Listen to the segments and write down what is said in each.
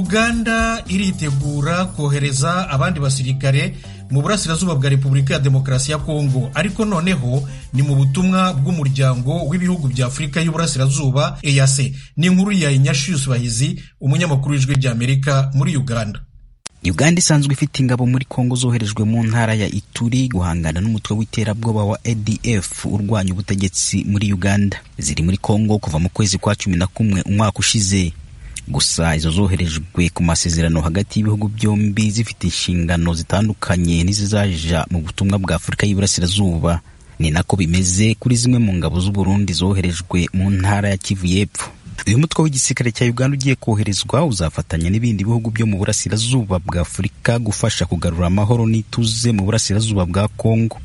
uganda iritegura kohereza abandi basirikare mu burasirazuba bwa repubulika ya demokarasi ya kongo ariko noneho ni mu butumwa bw'umuryango w'ibihugu bya afurika y'uburasirazuba eyase ni inkuru ya inyashius bahizi umunyamakuru w'ijwi ry'amerika muri uganda uganda isanzwe ifite ingabo muri kongo zoherejwe mu ntara ya ituri guhangana n'umutwe w'iterabwoba wa adf urwanya ubutegetsi muri uganda ziri muri kongo kuva mu kwezi kwa cumi na kumwe umwaka ushize gusa izo zoherejwe ku masezerano hagati y'ibihugu byombi zifite inshingano zitandukanye n'izizaja mu butumwa bwa afurika y'iburasirazuba ni nako bimeze kuri zimwe mu ngabo z'uburundi zoherejwe mu ntara ya kivu y'epfo uyu mutwe w'igisirikare cya uganda ugiye koherezwa uzafatanya n'ibindi bihugu byo mu burasirazuba bwa afurika gufasha kugarura amahoro n'ituze mu burasirazuba bwa kongo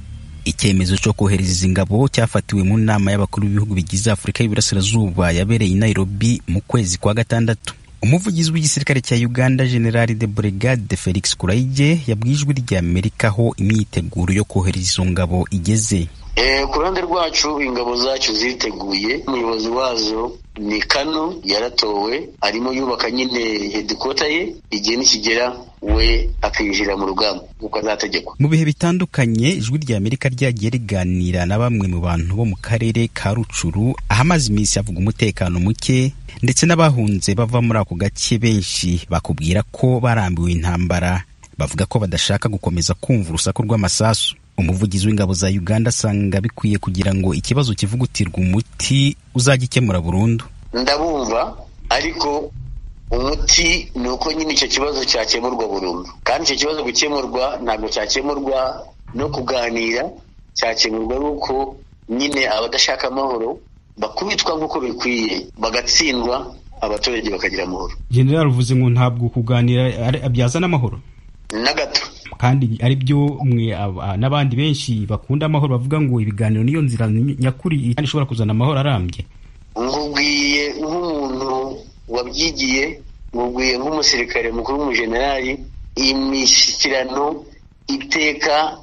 icyemezo cyo kohereza izi ngabo cyafatiwe mu nama y'abakuru b'ibihugu bigize afurika y'iburasirazuba yabereye i nairobi mu kwezi kwa gatandatu umuvugizi w'igisirikare cya uganda generali de brigade felix kuraige yabwiye ijwi ry'amerika aho imyiteguro yo kohereza izo ngabo igeze ku ruhande rwacu ingabo zacu ziteguye umuyobozi wazo ni kano yaratowe arimo yubaka nyine hedikota ye igihe nikigera we akinjira mu rugamba kuko azategekwa mu bihe bitandukanye ijwi rya amerika ryagiye riganira na bamwe mu bantu bo mu karere ka rucuru ahamaze iminsi havuga umutekano muke ndetse n'abahunze bava muri ako gace benshi bakubwira ko barambiwe intambara bavuga ko badashaka gukomeza kumva urusaku rw'amasasu umuvugizi w'ingabo za uganda asanga bikwiye kugira ngo ikibazo kivugutirwa umuti uzajya ukemura burundu ndabumva ariko umuti ni uko nyine icyo kibazo cyakemurwa burundu kandi icyo kibazo gukemurwa ntabwo cyakemurwa no kuganira cyakemurwa n'uko nyine abadashaka amahoro bakubitwa nk'uko bikwiye bagatsindwa abaturage bakagira amahoro general uvuze ngo ntabwo kuganira byazana amahoro na gato kandi ari byo mwe n'abandi benshi bakunda amahoro bavuga ngo ibiganiro niyo nzira nyakuri kandi ishobora kuzana amahoro arambye nkubwiye nk'umuntu wabyigiye nkubwiye nk'umusirikare mukuru w'umujenerali imishyikirano iteka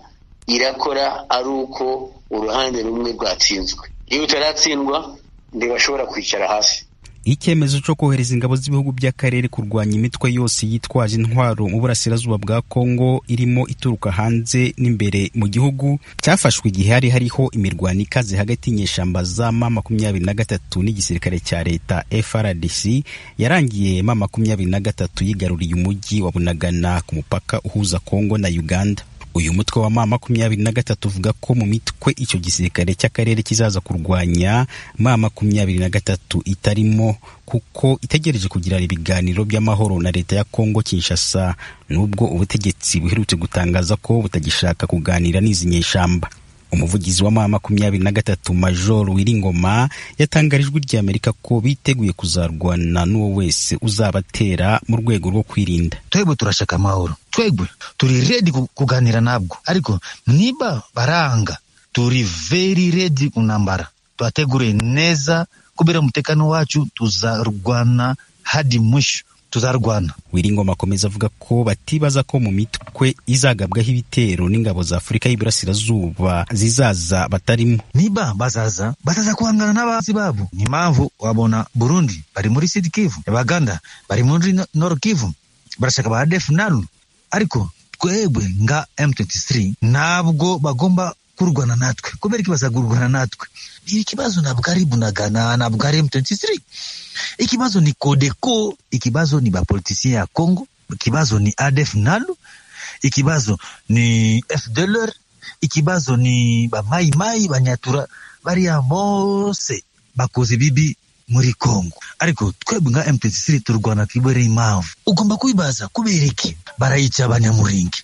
irakora ari uko uruhande rumwe rwatsinzwe iyo utaratsindwa ntibashobora kwicara hasi icyemezo cyo kohereza ingabo z'ibihugu by'akarere kurwanya imitwe yose yitwaje intwaro mu burasirazuba bwa kongo irimo ituruka hanze n'imbere mu gihugu cyafashwe igihe hari hariho imirwano ikaze hagati y'inyeshyamba za ma makumyabiri na gatatu n'igisirikare cya leta frdc yarangiye ma makumyabiri na gatatu yigaruriye umujyi wa bunagana ku mupaka uhuza kongo na uganda uyu mutwe wa ma makumyabiri na gatatu uvuga ko mu mitwe icyo gisirikare cy'akarere kizaza kurwanya ma makumyabiri na gatatu itarimo kuko itegereje kugirana ibiganiro by'amahoro na leta ya kongo kinshasa n'ubwo ubutegetsi buherutse gutangaza ko butagishaka kuganira n'izi nyeshyamba umuvugizi wa ma makumyabiri na gatatu majoro wiringoma yatangarijwe ry'amerika ko biteguye kuzarwana n'uwo wese uzabatera mu rwego rwo kwirinda twebwe turashaka amahoro twebwe turi redi kuganira nabwo ariko niba baranga turi veri redi kunambara turategure neza kubera umutekano wacu tuzarwana hadi mwisho tuzarwana wiringoma akomeza avuga ko batibaza ko mu mitwe izagabwaho ibitero n'ingabo za afurika y'iburasirazuba zizaza batarimo niba bazaza bazaza guhangana n'abazi babo ni impamvu wabona burundi bari muri sidi kivu abaganda bari muri noro kivu barashaka ba defu nalu ariko twebwe nga m23 ntabwo bagomba kurwana natwe kubera iki bazagurwana natwe ikibazo ntabwo ari bunagana ntabwo ari m23 ikibazo ni kodeko ikibazo ni bapolitisien ya congo ikibazo ni adf nalu ikibazo ni fdlr ikibazo ni bamaimai banyatura bariya bose bakoze bibi muri congo ariko twebwe nka m23 turwana twibere impamvu ugomba kubibaza kubera iki barayica abanyamuringi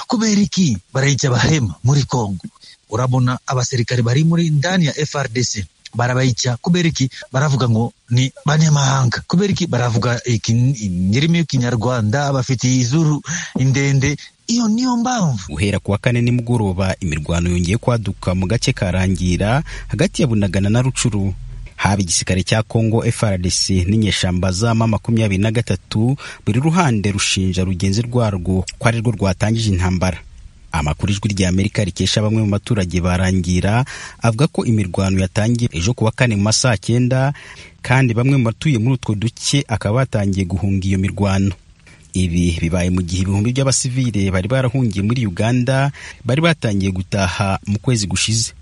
kubera iki barayica abahema muri congo urabona abasirikare bari muri ndani ya frdc barabayica kubera iki baravuga ngo ni banyamahanga kubera iki baravuga inyirimi y'ikinyarwanda bafitiye izuru indende iyo niyo mpamvu guhera kuwa kane nimugoroba imirwano yongeye kwaduka mu gace karangira hagati ya bunagana na rucuru haba igisirikare cya congo frdc n'inyeshamba zama makumyabiri na gatatu buri ruhande rushinja rugenzi rwarwo ko ari rwo rwatangije intambara amakuru ijwi rya amerika rikesha bamwe mu baturage barangira avuga ko imirwano yatangiye ejo ku wa kane mu ma saa cyenda kandi bamwe mu batuye muri utwo duce akaba batangiye guhunga iyo mirwano ibi bibaye mu gihe ibihumbi by'abasivile bari barahungiye muri uganda bari batangiye gutaha mu kwezi gushize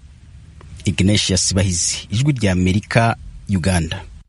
ignatius bahizi ijwi rya amerika uganda